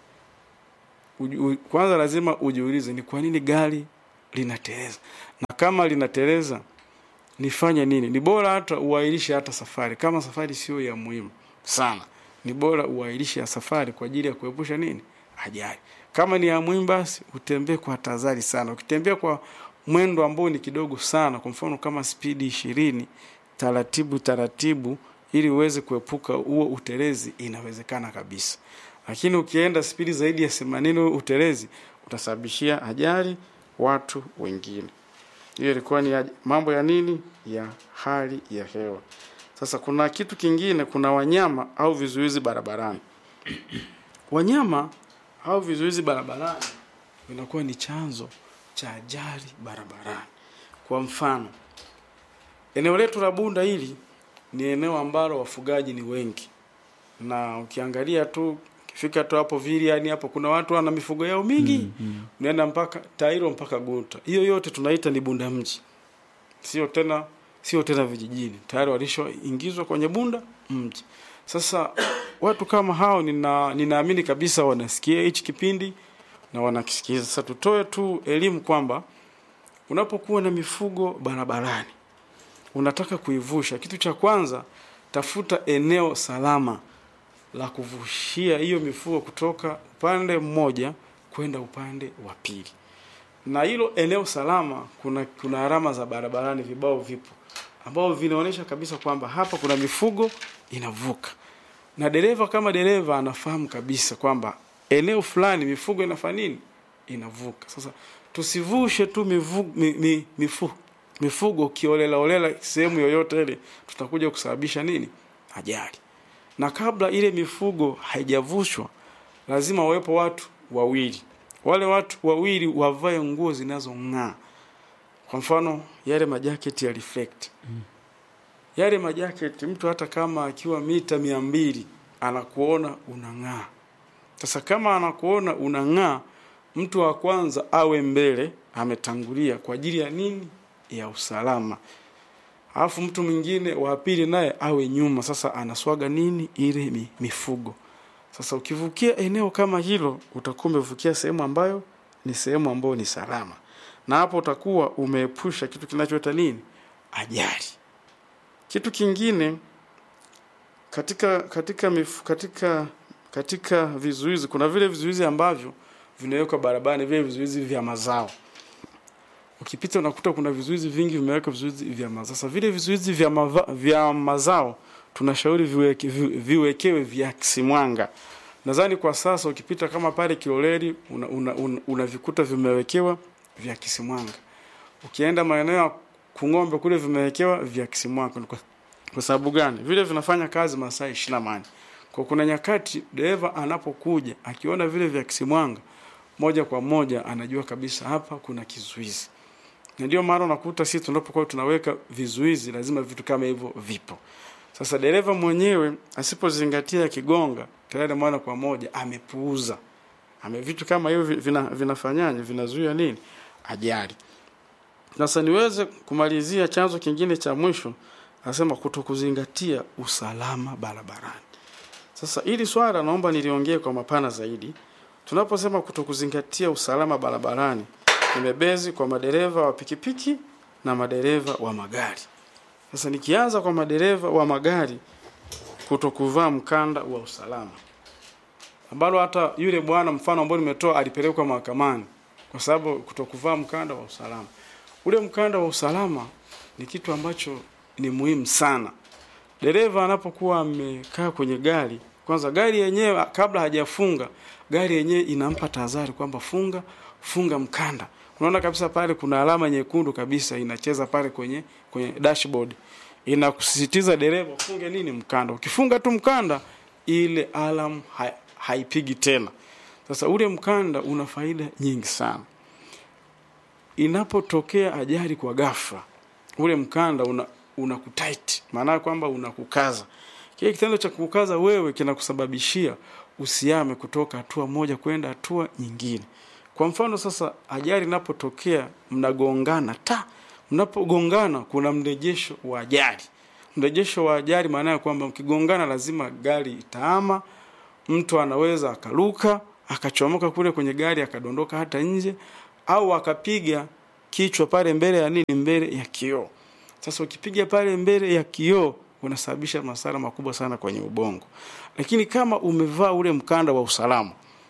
Uju- u- kwanza lazima ujiulize ni kwa nini gari linateleza na kama linateleza nifanye nini ni bora hata uahirishe hata safari kama safari sio ya muhimu sana ni bora uahirishe ya safari kwa ajili ya kuepusha nini ajali kama ni ya muhimu basi utembee kwa tahadhari sana ukitembea kwa mwendo ambao ni kidogo sana kwa mfano kama spidi ishirini taratibu taratibu ili uweze kuepuka huo utelezi inawezekana kabisa lakini ukienda spidi zaidi ya themanini utelezi utasababishia ajali watu wengine hiyo ilikuwa ni aj- mambo ya nini ya hali ya hewa sasa kuna kitu kingine kuna wanyama au vizuizi barabarani wanyama au vizuizi barabarani vinakuwa ni chanzo cha ajali barabarani kwa mfano eneo letu la bunda hili ni eneo ambalo wafugaji ni wengi na ukiangalia tu ukifika tu hapo vili yani hapo kuna watu wana mifugo yao mingi mm, mm. unaenda mpaka tairo mpaka guta hiyo yote tunaita ni bunda mji sio tena sio tena vijijini tayari walishoingizwa kwenye bunda mji sasa watu kama hao nina ninaamini kabisa wanasikia hichi kipindi na wanakisikiza sasa tutoe tu elimu kwamba unapokuwa na mifugo barabarani unataka kuivusha kitu cha kwanza tafuta eneo salama la kuvushia hiyo mifugo kutoka upande mmoja kwenda upande wa pili na hilo eneo salama kuna kuna alama za barabarani vibao vipo ambao vinaonyesha kabisa kwamba hapa kuna mifugo inavuka na dereva kama dereva anafahamu kabisa kwamba eneo fulani mifugo inafanya nini inavuka sasa tusivushe tu mifugo, mi, mi, mifu, mifugo kiolela olela sehemu yoyote ile tutakuja kusababisha nini ajali na kabla ile mifugo haijavushwa lazima wawepo watu wawili wale watu wawili wavae nguo zinazong'aa kwa mfano yale majaketi ya reflect mm. yale majaketi mtu hata kama akiwa mita mia mbili anakuona unang'aa sasa kama anakuona unang'aa mtu wa kwanza awe mbele ametangulia kwa ajili ya nini ya usalama alafu mtu mwingine wa pili naye awe nyuma sasa anaswaga nini ile mi- mifugo sasa ukivukia eneo kama hilo utakuwa umevukia sehemu ambayo ni sehemu ambayo ni salama na hapo utakuwa umeepusha kitu kinachoita nini ajali kitu kingine katika katika mifu, katika katika vizuizi kuna vile vizuizi ambavyo vinawekwa barabarani vile vizuizi vya mazao ukipita unakuta kuna vizuizi vingi vimewekwa vizuizi vya mazao sasa vile vizuizi vya, mava, vya mazao tunashauri viweke, vi- viwekewe vya kisimwanga nadhani kwa sasa ukipita kama pale kiloleli unavikuta una, una, unavikuta vimewekewa vya kisimwanga ukienda maeneo ya kung'ombe kule vimewekewa vya kisimwanga kwa, kwa sababu gani vile vinafanya kazi masaa ishirini na mane kwa kuna nyakati dereva anapokuja akiona vile vya kisimwanga moja kwa moja anajua kabisa hapa kuna kizuizi na ndio maana unakuta sisi tunapokuwa tunaweka vizuizi lazima vitu kama hivyo vipo sasa dereva mwenyewe asipozingatia kigonga tayari moja kwa moja amepuuza ame vitu kama hivyo vi- vina, vinafanyaje vinazuia nini ajali sasa niweze kumalizia chanzo kingine cha mwisho nasema kutokuzingatia usalama barabarani sasa hili swala naomba niliongee kwa mapana zaidi tunaposema kutokuzingatia usalama barabarani nimebezi kwa madereva wa pikipiki na madereva wa magari sasa nikianza kwa madereva wa magari kutokuvaa mkanda wa usalama ambalo hata yule bwana mfano ambao nimetoa alipelekwa mahakamani kwa sababu kutokuvaa mkanda wa usalama ule mkanda wa usalama ni kitu ambacho ni muhimu sana dereva anapokuwa amekaa kwenye gari kwanza gari yenyewe kabla hajafunga gari yenyewe inampa tahadhari kwamba funga funga mkanda unaona kabisa pale kuna alama nyekundu kabisa inacheza pale kwenye kwenye dashboard inakusisitiza dereva ufunge nini mkanda ukifunga tu mkanda ile alam ha, haipigi tena sasa ule mkanda una faida nyingi sana inapotokea ajali kwa ghafla ule mkanda una unakutight maana yake kwamba unakukaza kile kitendo cha kukaza wewe kinakusababishia usiame kutoka hatua moja kwenda hatua nyingine kwa mfano sasa ajali inapotokea mnagongana ta mnapogongana kuna mrejesho wa ajali mrejesho wa ajali maana ya kwamba mkigongana lazima gari itaama mtu anaweza akaruka akachomoka kule kwenye gari akadondoka hata nje au akapiga kichwa pale mbele ya nini mbele ya kioo sasa ukipiga pale mbele ya kioo unasababisha madhara makubwa sana kwenye ubongo lakini kama umevaa ule mkanda wa usalama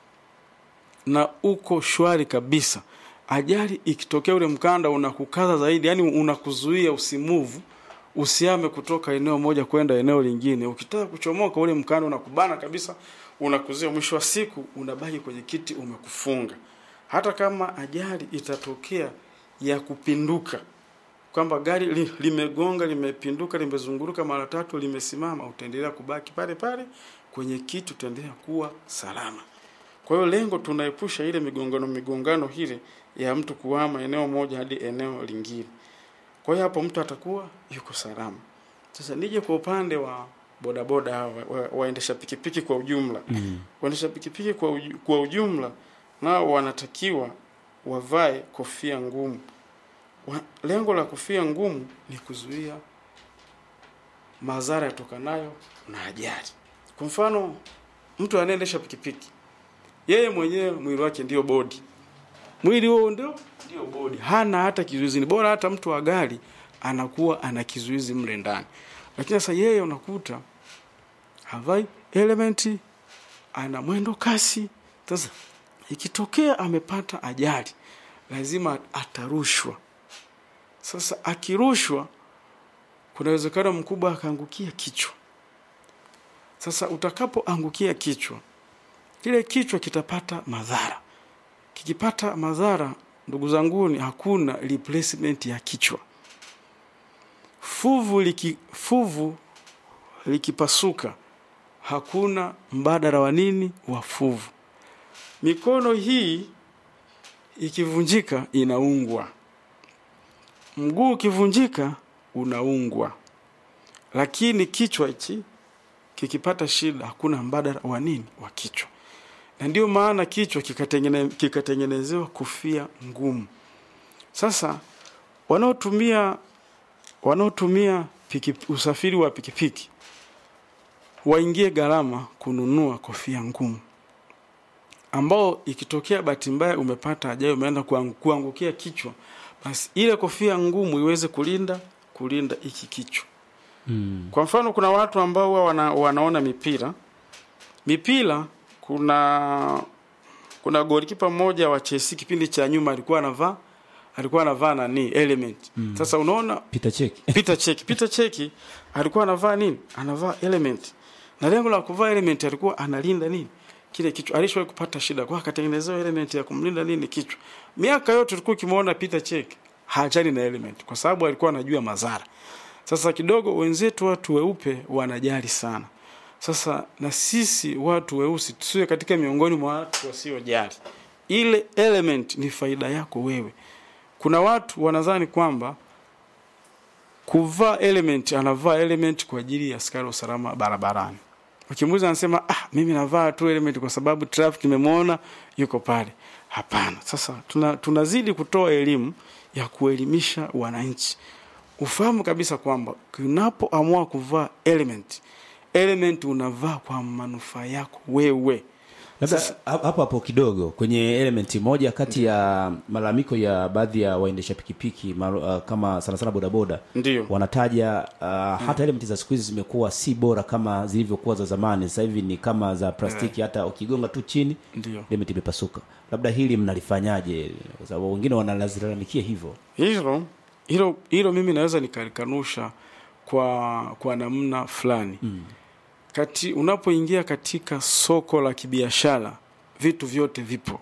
na uko shwari kabisa ajali ikitokea ule mkanda unakukaza zaidi yani unakuzuia usimuvu usiame kutoka eneo moja kwenda eneo lingine ukitaka kuchomoka ule mkanda unakubana kabisa unakuzuia mwisho wa siku unabaki kwenye kiti umekufunga hata kama ajali itatokea ya kupinduka kwamba gari li, limegonga limepinduka limezunguruka mara tatu limesimama utaendelea kubaki pale pale kwenye kiti utaendelea kuwa salama kwa hiyo lengo tunaepusha ile migongano migongano ile ya mtu kuhama eneo moja hadi eneo lingine kwa hiyo hapo mtu atakuwa yuko salama sasa nije kwa upande wa bodaboda hawa wa- waendesha pikipiki kwa ujumla Mm. waendesha pikipiki kwa, uju, kwa ujumla nao wanatakiwa wavae kofia ngumu wa, lengo la kofia ngumu ni kuzuia madhara yatokanayo na ajali kwa mfano mtu anayeendesha pikipiki yeye mwenyewe mwili wake ndio bodi mwili huo ndio ndio bodi hana hata kizuizi ni bora hata mtu wa gari anakuwa ana kizuizi mle ndani lakini sasa yeye unakuta havai elementi ana mwendo kasi sasa ikitokea amepata ajali lazima atarushwa sasa akirushwa kuna uwezekano mkubwa akaangukia kichwa sasa utakapoangukia kichwa kile kichwa kitapata madhara kikipata madhara ndugu zanguni hakuna replacement ya kichwa fuvu liki, fuvu likipasuka hakuna mbadala wa nini wa fuvu mikono hii ikivunjika inaungwa mguu ukivunjika unaungwa lakini kichwa hichi kikipata shida hakuna mbadala wa nini wa kichwa na ndio maana kichwa kikatengene, kikatengenezewa kofia ngumu sasa wanaotumia wanaotumia piki, usafiri wa pikipiki waingie gharama kununua kofia ngumu ambao ikitokea bahati mbaya umepata ajali umeenda kuangu- kuangukia kichwa basi ile kofia ngumu iweze kulinda kulinda hiki kichwa Mm. kwa mfano kuna watu ambao huwa wana, wanaona mipira mipira kuna kuna golikipa mmoja wa Chelsea kipindi cha nyuma alikuwa anavaa alikuwa anavaa nani element mm. sasa unaona Peter Check. Peter Cheki. Peter Cheki alikuwa anavaa nini? Anavaa element. Na lengo la kuvaa element alikuwa analinda nini? Kile kichwa. Alishawahi kupata shida kwa akatengenezewa element ya kumlinda nini kichwa. Miaka yote tulikuwa kimuona Peter Cheki hajali na element kwa sababu alikuwa anajua madhara. Sasa kidogo wenzetu watu weupe wanajali sana. Sasa na sisi watu weusi tusiwe katika miongoni mwa watu wasiojali. Ile element ni faida yako wewe. Kuna watu wanadhani kwamba kuvaa element anavaa element kwa ajili ya askari wa usalama barabarani ukimuuliza anasema ah mimi navaa tu element kwa sababu traffic nimemwona yuko pale hapana sasa tuna, tunazidi kutoa elimu ya kuelimisha wananchi ufahamu kabisa kwamba unapoamua kuvaa element element unavaa kwa manufaa yako wewe labda ha- hapo hapo kidogo kwenye elementi moja kati ya malalamiko ya baadhi ya waendesha pikipiki maru, uh, kama sana sana bodaboda Ndiyo. wanataja uh, hata elementi za siku hizi zimekuwa si bora kama zilivyokuwa za zamani sasa hivi ni kama za plastiki hata ukigonga tu chini Ndiyo. elementi imepasuka labda hili mnalifanyaje kwa sababu wengine wanalazilalamikia hivyo hilo hilo hilo mimi naweza nikalikanusha kwa kwa namna fulani mm. kati unapoingia katika soko la kibiashara vitu vyote vipo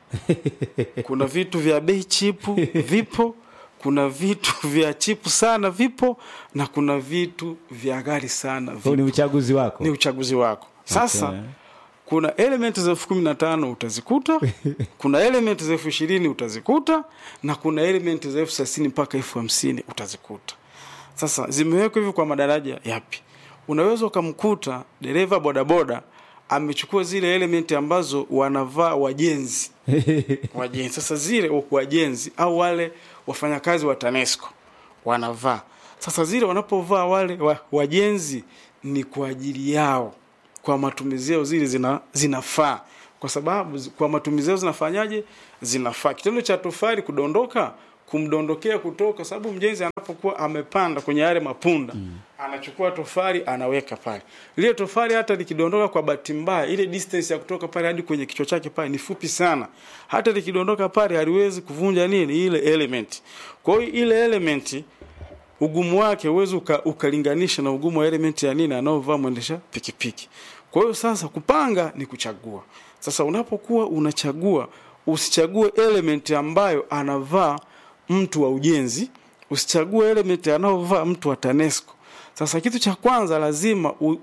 kuna vitu vya bei chipu vipo kuna vitu vya chipu sana vipo na kuna vitu vya ghali sana Huu vipo ni uchaguzi wako ni uchaguzi wako sasa Okay. kuna element za elfu kumi na tano utazikuta kuna element za elfu ishirini utazikuta na kuna element za elfu thelathini mpaka elfu hamsini utazikuta sasa zimewekwa hivyo kwa madaraja yapi unaweza ukamkuta dereva bodaboda amechukua zile element ambazo wanavaa wajenzi wajenzi sasa zile wajenzi au wale wafanyakazi wa tanesco wanavaa sasa zile wanapovaa wale wa, wajenzi ni kwa ajili yao kwa matumizi yao zile zina, zinafaa kwa sababu zi- kwa matumizi yao zinafanyaje zinafaa kitendo cha tofali kudondoka kumdondokea kutoka sababu mjenzi anapokuwa amepanda kwenye yale mapunda mm. anachukua tofali anaweka pale lile tofali hata likidondoka kwa bahati mbaya ile distance ya kutoka pale hadi kwenye kichwa chake pale ni fupi sana hata likidondoka pale haliwezi kuvunja nini ile element kwa hiyo ile element ugumu wake huwezi uka, ukalinganisha na ugumu wa element ya nini anaovaa mwendesha pikipiki. Kwa hiyo sasa kupanga ni kuchagua. Sasa unapokuwa unachagua, usichague element ambayo anavaa mtu wa ujenzi, usichague element anaovaa mtu wa TANESCO. Sasa kitu cha kwanza lazima u,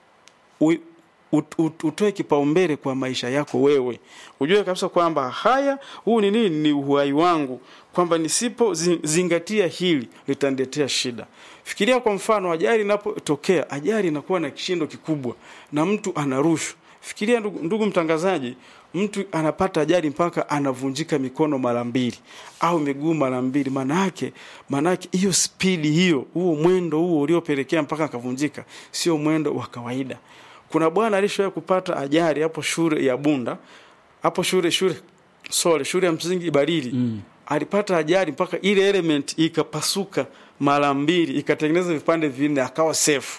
u, ut- ut- utoe kipaumbele kwa maisha yako wewe, ujue kabisa kwamba haya, huu ni nini, ni uhai wangu, kwamba nisipo zi- zingatia hili litaniletea shida. Fikiria kwa mfano, ajali inapotokea, ajali inakuwa na kishindo kikubwa na mtu anarushwa. Fikiria ndugu, ndugu mtangazaji, mtu anapata ajali mpaka anavunjika mikono mara mbili au miguu mara mbili. Maana yake maana yake hiyo spidi hiyo, huo mwendo huo uliopelekea mpaka akavunjika, sio mwendo wa kawaida. Kuna bwana alishawahi kupata ajali hapo shule ya Bunda, hapo shule shule sorry, shule ya msingi Ibarili mm. alipata ajali mpaka ile element ikapasuka mara mbili, ikatengeneza vipande vinne, akawa safe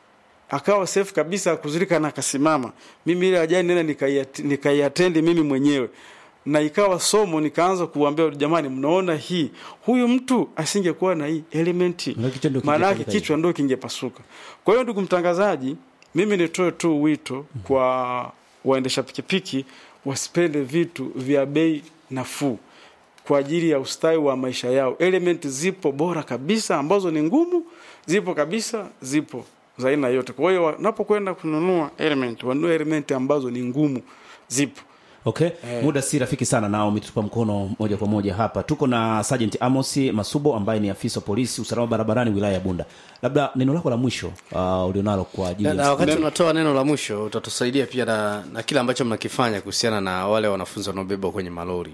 akawa safe kabisa kuzulika na akasimama. Mimi ile ajali nenda nikaiat- nikaiatendi mimi mwenyewe na ikawa somo, nikaanza kuambia jamani, mnaona hii, huyu mtu asingekuwa na hii elementi, Na kichwa ndio maana yake kingepasuka kichwa ndio kingepasuka. Kwa hiyo ndugu mtangazaji, mimi nitoe tu wito kwa waendesha pikipiki wasipende vitu vya bei nafuu kwa ajili ya ustawi wa maisha yao. Element zipo bora kabisa ambazo ni ngumu, zipo kabisa, zipo za aina yote. Kwa hiyo wanapokwenda kununua element, wanunue element ambazo ni ngumu, zipo. Okay, muda si rafiki sana nao umetupa mkono moja kwa moja hapa. Tuko na Sergeant Amos Masubo ambaye ni afisa wa polisi usalama barabarani wilaya ya Bunda. Labda neno lako la mwisho uh, ulionalo kwa ajili na, na ya wakati unatoa neno la mwisho utatusaidia pia na, na kile ambacho mnakifanya kuhusiana na wale wanafunzi wanaobebwa kwenye malori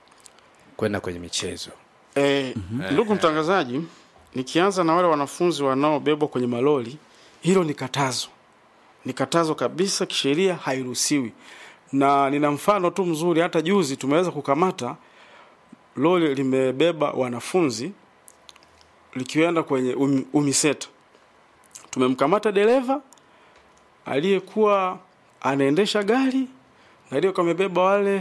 kwenda kwenye michezo E, ndugu mtangazaji, nikianza na wale wanafunzi wanaobebwa kwenye malori, hilo ni katazo, ni katazo kabisa, kisheria hairuhusiwi. Na nina mfano tu mzuri, hata juzi tumeweza kukamata lori limebeba wanafunzi likienda kwenye um, UMISETA. Tumemkamata dereva aliyekuwa anaendesha gari na aliyekuwa amebeba wale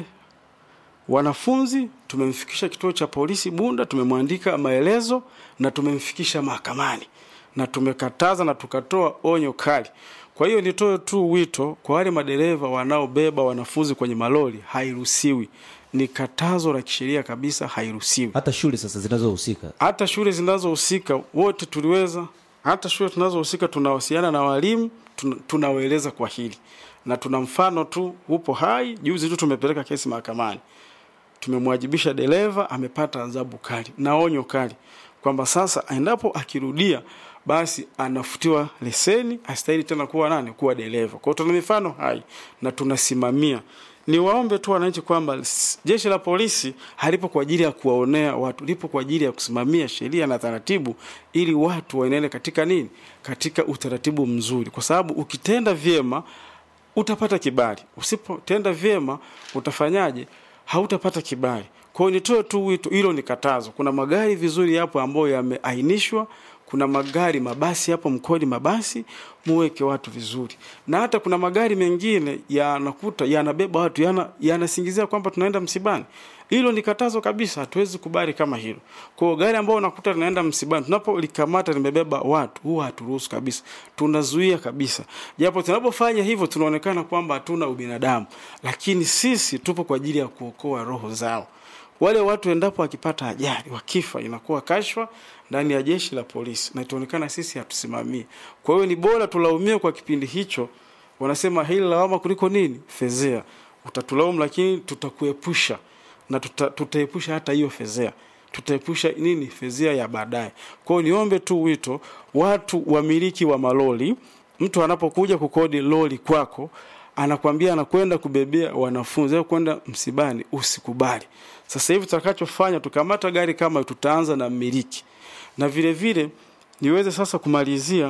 wanafunzi tumemfikisha kituo cha polisi Bunda, tumemwandika maelezo na tumemfikisha mahakamani na tumekataza na tukatoa onyo kali. Kwa hiyo nitoe tu wito kwa wale madereva wanaobeba wanafunzi kwenye malori, hairuhusiwi, ni katazo la kisheria kabisa, hairuhusiwi. hata shule sasa zinazohusika Hata shule zinazohusika wote tuliweza, hata shule tunazohusika tunawasiliana na walimu, tun- tunawaeleza kwa hili, na tuna mfano tu upo hai. Juzi tu tumepeleka kesi mahakamani, tumemwajibisha dereva, amepata adhabu kali na onyo kali kwamba sasa endapo akirudia basi anafutiwa leseni, astahili tena kuwa nani, kuwa dereva. Kwa hiyo tuna mifano hai na tunasimamia. Niwaombe tu wananchi kwamba s- jeshi la polisi halipo kwa ajili ya kuwaonea watu, lipo kwa ajili ya kusimamia sheria na taratibu, ili watu waenende katika nini, katika utaratibu mzuri, kwa sababu ukitenda vyema utapata kibali, usipotenda vyema utafanyaje? Hautapata kibali. Kwa hiyo nitoe tu wito, hilo ni katazo. Kuna magari vizuri hapo ambayo yameainishwa, kuna magari mabasi hapo mkodi mabasi, muweke watu vizuri, na hata kuna magari mengine yanakuta yanabeba watu yana yanasingizia kwamba tunaenda msibani. Hilo ni katazo kabisa, hatuwezi kubali kama hilo. Kwa hiyo gari ambao unakuta linaenda msibani, tunapolikamata limebeba watu, huwa haturuhusu kabisa, tunazuia kabisa. Japo tunapofanya hivyo tunaonekana kwamba hatuna ubinadamu, lakini sisi tupo kwa ajili ya kuokoa roho zao. Wale watu endapo wakipata ajali wakifa, inakuwa kashfa ndani ya jeshi la polisi na itaonekana sisi hatusimamii. Kwa hiyo ni bora tulaumiwe kwa kipindi hicho, wanasema hili lawama kuliko nini fezea. Utatulaumu, lakini tutakuepusha na tuta, tutaepusha hata hiyo fezea tutaepusha nini fezea ya baadaye. Kwa hiyo niombe tu wito watu wamiliki wa malori, mtu anapokuja kukodi lori kwako anakwambia anakwenda kubebea wanafunzi au kwenda msibani, usikubali. Sasa hivi tutakachofanya tukamata gari kama hiyo, tutaanza na mmiliki, na vile vile niweze sasa kumalizia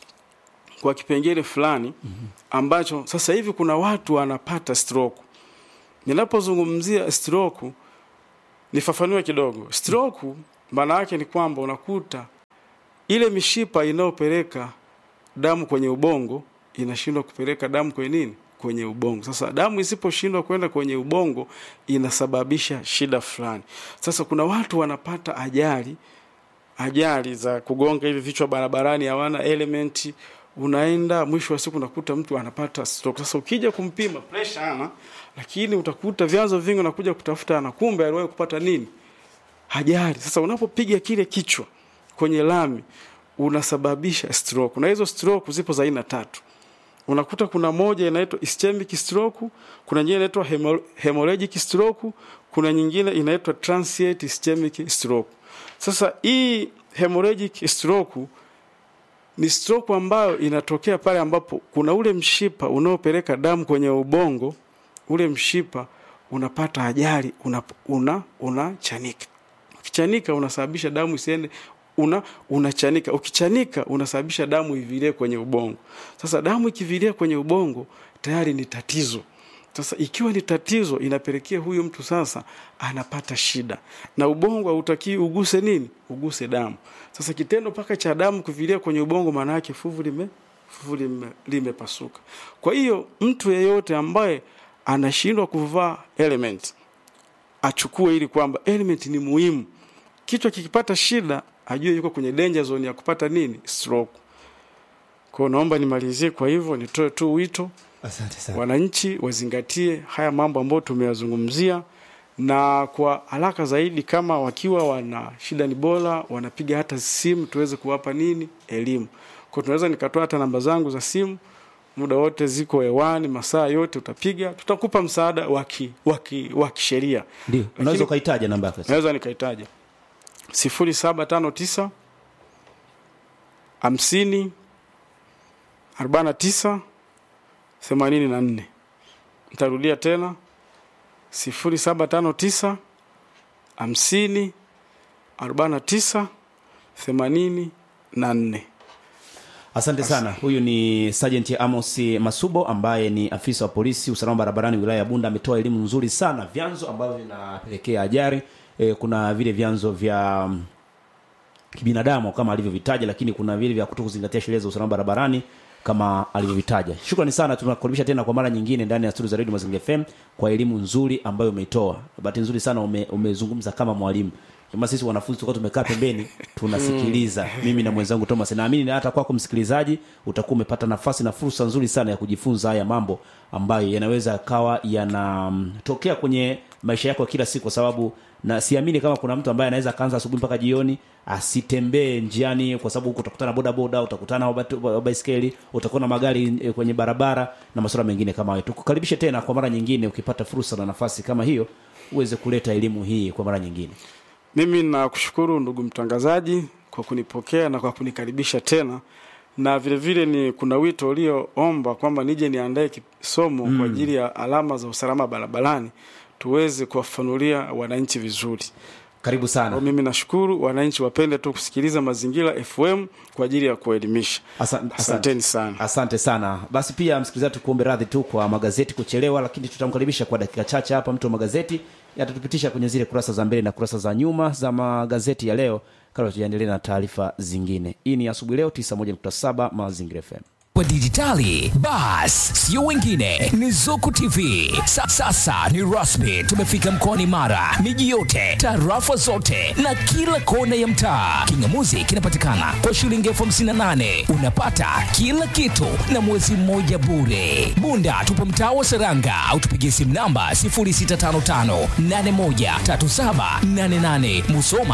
kwa kipengele fulani ambacho sasa hivi kuna watu wanapata stroke. Ninapozungumzia stroke, nifafanue kidogo. Stroke maana yake ni kwamba unakuta ile mishipa inayopeleka damu kwenye ubongo inashindwa kupeleka damu kwenye nini? Kwenye ubongo. Sasa damu isiposhindwa kwenda kwenye ubongo inasababisha shida fulani. Sasa kuna watu wanapata ajali ajali za kugonga hivi vichwa barabarani hawana elementi unaenda mwisho wa siku unakuta mtu anapata stroke. Sasa ukija kumpima pressure ana, lakini utakuta vyanzo vingi unakuja kutafuta ana, kumbe aliwahi kupata nini ajali. Sasa unapopiga kile kichwa kwenye lami unasababisha stroke, na hizo stroke zipo za aina tatu. Unakuta kuna moja inaitwa ischemic stroke, kuna nyingine inaitwa hemo- hemorrhagic stroke, kuna nyingine inaitwa transient ischemic stroke. Sasa hii hemorrhagic stroke ni stroke ambayo inatokea pale ambapo kuna ule mshipa unaopeleka damu kwenye ubongo, ule mshipa unapata ajali, una una unachanika. Ukichanika unasababisha damu isiende una unachanika. Ukichanika unasababisha damu ivilie kwenye ubongo. Sasa damu ikivilia kwenye ubongo tayari ni tatizo. Sasa ikiwa ni tatizo, inapelekea huyu mtu sasa anapata shida, na ubongo hautakii uguse nini? Uguse damu. Sasa kitendo paka cha damu kuvilia kwenye ubongo, maana yake fuvu lime fuvu lime, limepasuka. Kwa hiyo mtu yeyote ambaye anashindwa kuvaa element achukue ili kwamba element ni muhimu. Kichwa kikipata shida, ajue yuko kwenye danger zone ya kupata nini? Stroke. Kwa hiyo naomba nimalizie kwa hivyo, nitoe tu wito Asante sana. wananchi wazingatie haya mambo ambayo tumeyazungumzia, na kwa haraka zaidi, kama wakiwa wana shida, ni bora wanapiga hata simu tuweze kuwapa nini elimu. Kwa tunaweza nikatoa hata namba zangu za simu, muda wote ziko hewani, masaa yote utapiga, tutakupa msaada wa ki- wa ki- wa kisheria. Ndio, Lakini- unaweza ukaitaja namba yako. naweza nikaitaja sifuri saba tano tisa hamsini arobaini na tisa themanini na nne nitarudia tena sifuri saba tano tisa hamsini arobaini na tisa themanini na nne Asante sana. Huyu ni Sergeant Amos Masubo ambaye ni afisa wa polisi usalama barabarani wilaya ya Bunda. Ametoa elimu nzuri sana, vyanzo ambavyo vinapelekea ajali. E, kuna vile vyanzo vya mm, kibinadamu kama alivyovitaja, lakini kuna vile vya kutokuzingatia sheria za usalama barabarani kama alivyovitaja. Shukrani sana, tunakukaribisha tena kwa mara nyingine ndani ya studio za Radio Mazingira FM kwa elimu nzuri ambayo umeitoa. Bahati nzuri sana ume, umezungumza kama mwalimu. Kama sisi wanafunzi tulikuwa tumekaa pembeni tunasikiliza, mimi na mwenzangu Thomas. Naamini na hata kwako msikilizaji utakuwa umepata nafasi na fursa nzuri sana ya kujifunza haya mambo ambayo yanaweza yakawa yanatokea kwenye maisha yako ya kila siku, kwa sababu na siamini kama kuna mtu ambaye anaweza akaanza asubuhi mpaka jioni asitembee njiani, kwa sababu huko utakutana boda boda, utakutana wabatu- wa baiskeli, utakuwa na magari eh, kwenye barabara na masuala mengine kama hayo. Tukukaribishe tena kwa mara nyingine, ukipata fursa na nafasi kama hiyo uweze kuleta elimu hii kwa mara nyingine. Mimi nakushukuru ndugu mtangazaji kwa kunipokea na kwa kunikaribisha tena, na vile vile ni kuna wito ulioomba kwamba nije niandae kisomo kwa ajili ya alama za usalama barabarani tuweze kuwafanulia wananchi vizuri. Karibu sana. Kwa mimi nashukuru, wananchi wapende tu kusikiliza Mazingira FM kwa ajili ya kuelimisha. Asan- Asanteni sana. asante sana basi pia msikilizaji tukuombe radhi tu kwa magazeti kuchelewa lakini tutamkaribisha kwa dakika chache hapa mtu wa magazeti atatupitisha kwenye zile kurasa za mbele na kurasa za nyuma za magazeti ya leo kabla tujaendelea na taarifa zingine hii ni asubuhi leo 91.7 mazingira fm wa dijitali bas sio wengine ni zuku tv Sa, sasa ni rasmi tumefika mkoani mara miji yote tarafa zote na kila kona ya mtaa kingamuzi kinapatikana kwa shilingi elfu hamsini na nane unapata kila kitu na mwezi mmoja bure bunda tupo mtaa wa seranga au tupigie simu namba 0655813788 musoma